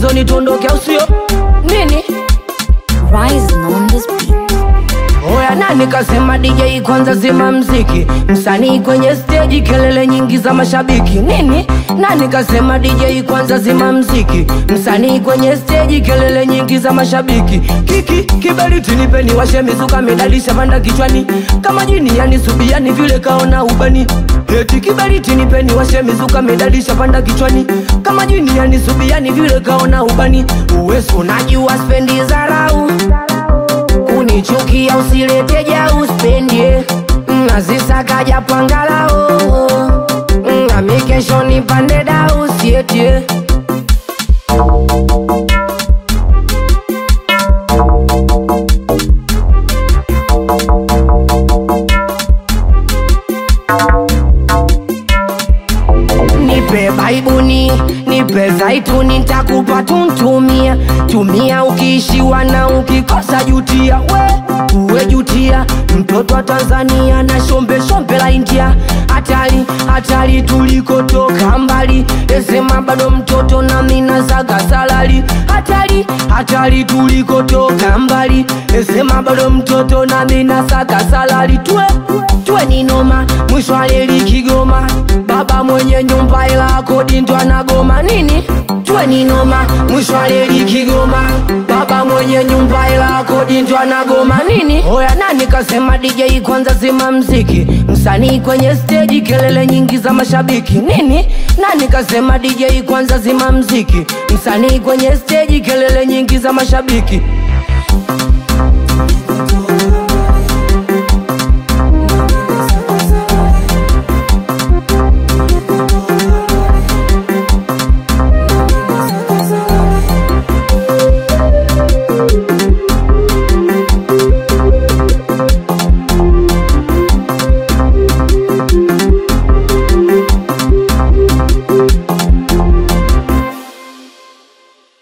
mchezoni tuondoke au sio nini Rising on this beat. Oya nani kasema DJ kwanza zima mziki Msanii kwenye stage kelele nyingi za mashabiki Nini? Nani kasema DJ kwanza zima mziki Msanii kwenye stage kelele nyingi za mashabiki Kiki kiberiti nipeni washe mizuka medalisha panda kichwani Kama jini yani subiani vile kaona ubani Eti kiberiti nipeni washe mizuka medalisha panda kichwani Kama jini yani subiani vile kaona ubani Uwesu unajua spendi zarau kunichukia usilete ja uspendie nazisaka japangalao nami kesho nipande da usietie nipe baibuni nipe zaituni ntakupa tuntumia tumia ukiishiwa na ukikosa jutia we uwe jutia mtoto wa tanzania na shombe shombe la india hatari hatari tulikotoka mbali esema bado mtoto na mina zaga salari hatari hatari tulikotoka mbali esema bado mtoto na mina saga salari twe twe ni noma mwisho aleli kigoma baba mwenye nyumba ila kodi ndo anagoma nini twe ni noma mwisho aleli kigoma baba mwenye nyumba ila kodi ndo anagoma nini oya nani kasema DJ kwanza zima mziki msanii kwenye stage kelele nyingi za mashabiki nini nani kasema DJ kwanza zima mziki msanii kwenye stage kelele nyingi za mashabiki